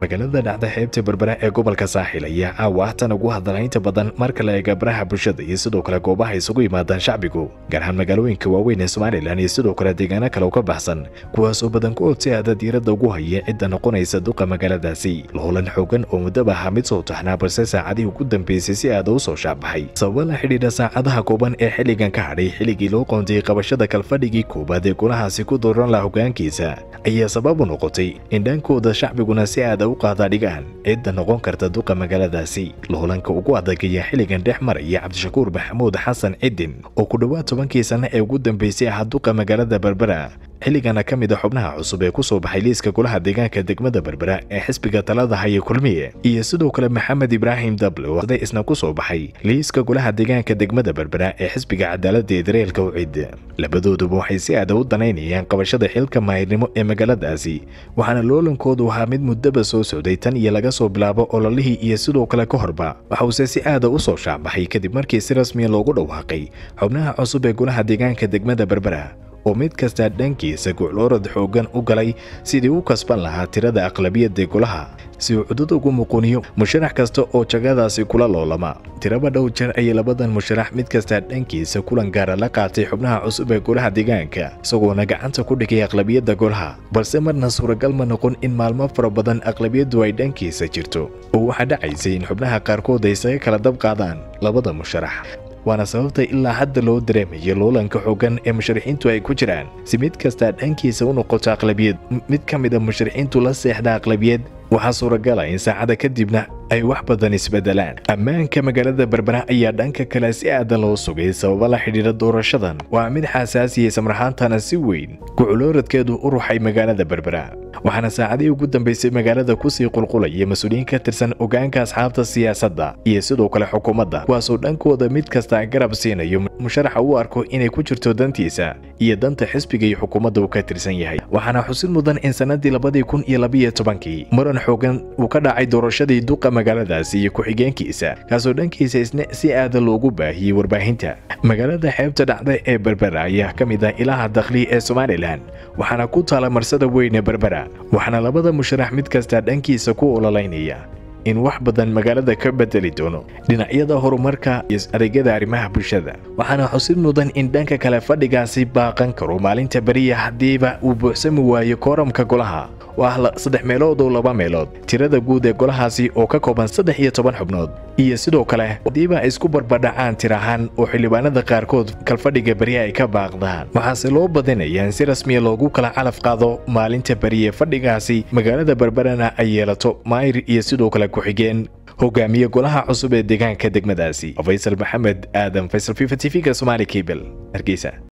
magaalada dhacda xeebta berbera ee gobolka saaxil ayaa caawa ah tan ugu hadalaynta badan marka la eega baraha bulshada iyo sidoo kale goobaha isugu yimaadaan shacbigu gaar ahaan magaalooyinka waaweyn ee somalilan iyo sidoo kale deegaano kale oo ka baxsan kuwaas oo badankood si aada diiradda ugu haya cidda noqonaysa duqa magaaladaasi loolan xoogan oo muddaba ahaa mid soo taxnaa balse saacadihii ugu dambeysay si aada u soo shaacbaxay sababa la xidhiidha saacadaha kooban ee xilligan ka hadhay xilligii loo qoondiyey qabashada kalfadhigii koowaad ee golahaasi ku dooran laha hogaankiisa ayaa sabab u noqotay in dhankooda shacbiguna si aada u qaada dhigaan cidda noqon karta duqa magaaladaasi loolanka ugu adag ayaa xilligan dhex maraya cabdishakuur maxamuud xasan cidin oo ku dhowaad tobankii sanno ee ugu dambeysay ahaa duqa magaalada berbera xilligana ka mid a xubnaha cusub ee ku soo baxay liiska golaha deegaanka degmada berbera ee xisbiga talada haya kulmiye iyo sidoo kale maxamed ibraahim dable oo day isna ku soo baxay liiska golaha deegaanka degmada berbera ee xisbiga cadaaladda ee dareelka ucid labadooduba waxay si aada u danaynayaan qabashada xilka maahirnimo ee magaaladaasi waxaana loolankoodu ahaa mid muddaba soo socday tan iyo laga soo bilaabo ololihii iyo sidoo kale ka horba waxause si aada u soo shaacbaxay kadib markii si rasmiya loogu dhawaaqay xubnaha cusub ee golaha deegaanka degmada berbera oo mid kasta dhankiisa gucloorad xooggan u galay sidii u kasban lahaa tirada aqlabiyadda golaha si uu cudud ugu muquniyo musharax kasta oo jagadaasi kula loolama tiraba dhow jeer ayay labadan musharax mid kasta dhankiisa kulan gaara la qaatay xubnaha cusub ee golaha deegaanka isagoona gacanta ku dhigay aqlabiyadda golaha balse marna suuragal ma noqon in maalmo fara badan aqlabiyaddu ay dhankiisa jirto oo waxaa dhacaysay in xubnaha qaarkood ay isaga kala dab qaadaan labada musharax waana sababta ilaa hadda loo dareemayo loolanka xoogan ee musharaxiintu ay ku jiraan si mid kastaa dhankiisa u noqoto aqlabiyad mid ka mid a musharaxiintu la seexda aqlabiyad waxaa suuragala in saacada kadibna ay wax badan isbedelaan ammaanka magaalada berbera ayaa dhanka kale si aada loo sugay sababa la xidhiidha doorashadan waa mid xasaasiya samraxaantana si weyn guculooradkeedu u ruxay magaalada berbera waxaana saacadihii ugu dambeysay magaalada kusii qulqulaya mas-uuliyiin ka tirsan ogaanka asxaabta siyaasadda iyo sidoo kale xukuumadda kuwaasoo dhankooda mid kasta garab siinayo musharaxa u arko inay ku jirto dantiisa iyo danta xisbiga iyo xukuumadda uu ka tirsan yahay waxaana xusid mudan in sannadii labadii kun iyo labiyo tobankii muran xoogan uu ka dhacay doorashadii duqa magaaladaasi iyo ku-xigeenkiisa kaasoo dhankiisa isna si aada loogu baahiyey warbaahinta magaalada xeebta dhacda ee berbera ayaa ka mid ah ilaha dakhli ee somalilan waxaana ku taala marsada weyn ee berbera waxaana labada musharax mid kasta dhankiisa ku ololaynaya in wax badan magaalada ka bedeli doono dhinacyada horumarka iyo adeegyada arrimaha bulshada waxaana xusid mudan in dhanka kale fadhigaasi baaqan karo maalinta beriya haddiiba uu buuxsami waayo kooramka golaha oo ah saddex meelood oo laba meelood tirada guud ee golahaasi oo ka kooban saddex iyo toban xubnood iyo sidoo kale haddiiba ay isku barbadhacaan tir ahaan oo xildhibaanada qaarkood kalfadhiga beri ay ka baaqdaan waxaase loo badinaya in si rasmiya loogu kala calaf qaado maalinta beriye fadhigaasi magaalada berberana ay yeelato maayir iyo sidoo kale ku-xigeen hogaamiye golaha cusub ee deegaanka degmadaasi faysal maxamed aadan faysal fifa t v-ga somaali cable hargeysa